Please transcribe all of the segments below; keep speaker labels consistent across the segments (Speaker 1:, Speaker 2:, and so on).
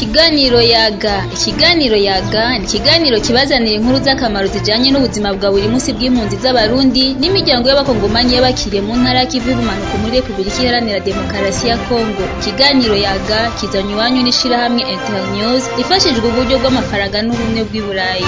Speaker 1: Ikiganiro yaga ikiganiro yaga ni ikiganiro kibazanira inkuru z'akamaro zijanye n'ubuzima bwa buri munsi bw'impunzi z'abarundi n'imiryango y'abakongomanyi y'abakiriye mu ntara y'ikivu y'ubumanuko muri Republika Iharanira Demokarasi ya Kongo ikiganiro yaga kizanywe iwanyu n'ishirahamwe Internews rifashijwe uburyo bw'amafaranga n'ubumwe bw'i Burayi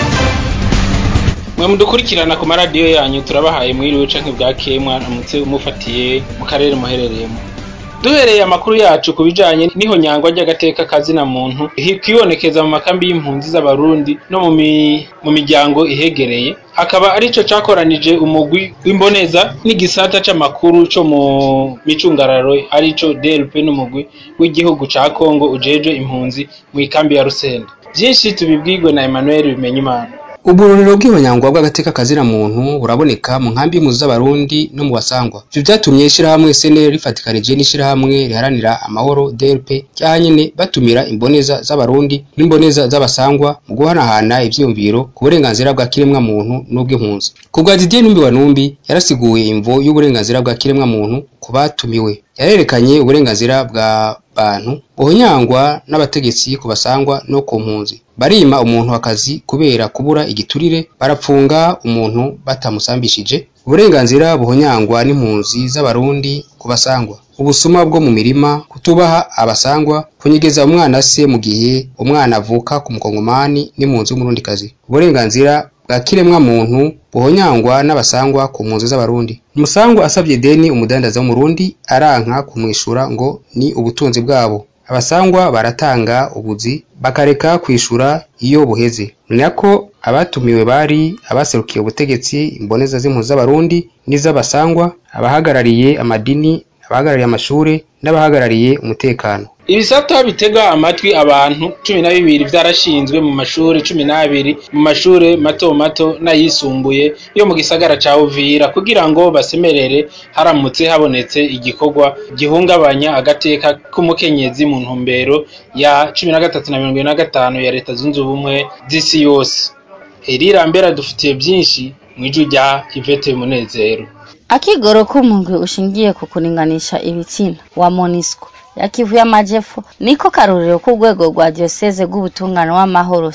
Speaker 2: mwe mudukurikirana ku maradiyo yanyu turabahaye mwiriwe canke bwakeye mwaramutse mufatiye mu karere muherereyemo duhereye amakuru yacu ku bijanye n'ihonyangwa ry'agateka kazina muntu kwibonekeza mu makambi y'impunzi z'abarundi no mu mi- mu miryango ihegereye akaba arico cakoranije umugwi w'imboneza n'igisata c'amakuru co mu micungararo arico DLP n'umugwi w'igihugu ca Kongo ujejwe impunzi mw'ikambi ya Rusenda vyinshi tubibwirwe na Emmanuel Bimenyimana
Speaker 3: Uburorero bw'ihonyangwa bw'agateka kazina muntu buraboneka mu nkambi y'impunzi z'abarundi no mu basangwa. Ivyo vyatumye ishirahamwe SNL rifatikanije n'ishirahamwe riharanira amahoro DLP ryahanyene batumira imboneza z'abarundi n'imboneza z'abasangwa mu guhanahana ivyiyumviro ku burenganzira bwa kiremwa muntu n'ubw'impunzi. Ku bwa Didier Numbi wa Numbi yarasiguye imvo y'uburenganzira bwa kiremwa muntu ku batumiwe. Yarerekanye uburenganzira bwa bantu buhonyangwa n'abategetsi ku basangwa no ku mpunzi. Barima umuntu akazi kubera kubura igiturire, barapfunga umuntu batamusambishije. Uburenganzira buhonyangwa n'impunzi z'abarundi ku basangwa. Ubusuma bwo mu mirima, kutubaha abasangwa, kunyegeza umwana se mu gihe umwana avuka ku mukongomani n'impunzi w'umurundikazi. Uburenganzira bwa kiremwa muntu buhonyangwa n'abasangwa ku mpunzi z'abarundi. Umusangwa asavye ideni umudandaza w'umurundi aranka kumwishura ngo ni ubutunzi bwabo. Abasangwa baratanga ubuzi bakareka kwishura iyo buheze. Ni nako abatumiwe bari abaserukiye ubutegetsi, imboneza z'impunzi z'abarundi n'iz'abasangwa, abahagarariye amadini, abahagarariye amashure n'abahagarariye umutekano.
Speaker 2: Ibisata bitega amatwi abantu cumi na bibiri vyarashinzwe mu mashure cumi n'abiri mu mashure mato mato n'ayisumbuye yo mu gisagara ca Uvira kugira ngo basemerere haramutse habonetse igikorwa gihungabanya agateka k'umukenyezi mu ntumbero ya cumi na gatatu na mirongo ine na gatanu ya leta zunze ubumwe z'isi yose. Herira mbera dufitiye vyinshi mw'ijwi rya Yvette Munezero.
Speaker 4: Akigoro k'umugwi ushingiye ku kuringanisha ibitsina wa MONUSCO ya Kivu y'Amajepfo niko karorero k'urwego rwa diocese rw'ubutungane w'amahoro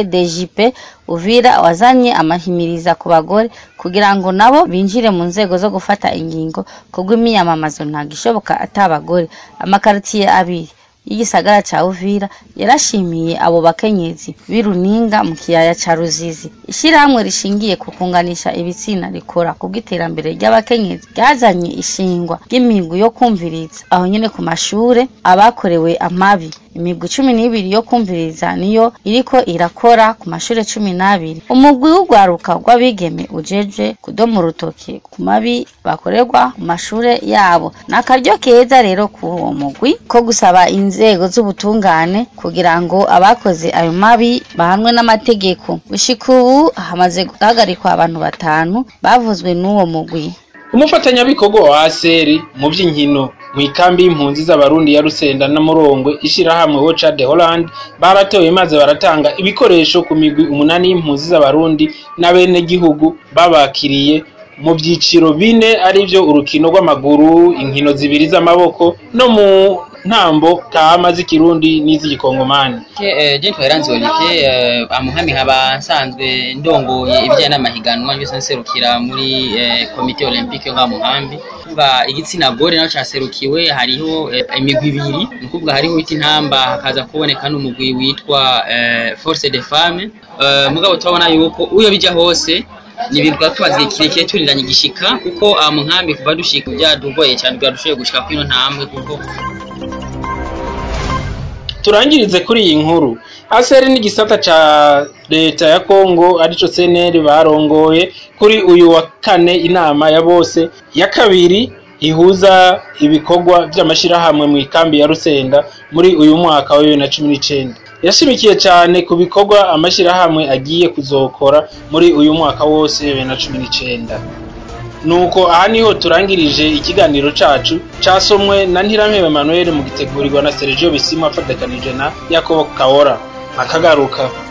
Speaker 4: CDJP Uvira wazanye amahimiriza ku bagore kugira ngo nabo binjire mu nzego zo gufata ingingo kubw'imiyamamazo ntago ishoboka atabagore amakaritiye abiri y'igisagara ca Uvira yarashimiye abo bakenyezi b'iruninga mu kiyaya ca Ruzizi ishirahamwe rishingiye ku kunganisha ibitsina rikora kubw'iterambere ry'abakenyezi ryazanye ishingwa ry'imigwi yo kumviriza aho nyene ku mashure abakorewe amabi imigwi cumi n'ibiri yo kumviriza niyo iriko irakora ku mashure cumi n'abiri umugwi w'urwaruka rw'abigeme ujejwe kudoma urutoki ku mabi bakorerwa mu mashure yabo ni akaryo keza rero kuri uwo mugwi ko gusaba inzego z'ubutungane kugira ngo abakoze ayo mabi bahanwe n'amategeko gushika ubu hamaze guhagarikwa abantu batanu bavuzwe n'uwo mugwi
Speaker 2: Umufatanyabikorwa wa ASR mu vy'inkino mw'ikambi y'impunzi z'abarundi ya Rusenda na Murongwe ishirahamwe Wocha de Holland baratoye maze baratanga ibikoresho ku migwi umunani y'impunzi z'abarundi n'abene gihugu babakiriye mu vyiciro bine arivyo urukino rw'amaguru, inkino zibiri z'amaboko no mu ntambo kama z'ikirundi n'iz'igikongomani.
Speaker 5: Je ntwaranze Olivier amuhami nkaba nsanzwe ndongoye ibijyanye n'amahiganwa byose nserukira muri eh, komite olympique yo ngaha mu nkambi kuvuga igitsina gore naco caserukiwe hariho eh, imigwi ibiri ni ukuvuga hariho wita intamba hakaza kuboneka n'umugwi witwa eh, force de femme eh, mugabo turabona yuko uyo bija hose ni ibintu twaba tumaze igihe kirekire turiranye igishika kuko aha mu nkambi kuva dushika byadugoye cyane bwadushoboye gushika kuri ino ntambwe kuko
Speaker 2: turangirize kuri iyi nkuru aseri n'igisata ca leta ya kongo arico cnr barongoye kuri uyu wa kane inama ya bose ya kabiri ihuza ibikorwa vy'amashirahamwe mu ikambi ya rusenda muri uyu mwaka wa bibiri na cumi n'icenda yashimikiye cane ku bikorwa amashirahamwe agiye kuzokora muri uyu mwaka wose bibiri na cumi n'icenda nuko aha niho turangirije ikiganiro cacu casomwe na Ntirampeba Emmanuel mu gitegurirwa na Sergio Bisimwa afatakanije na Yakobo Kawora akagaruka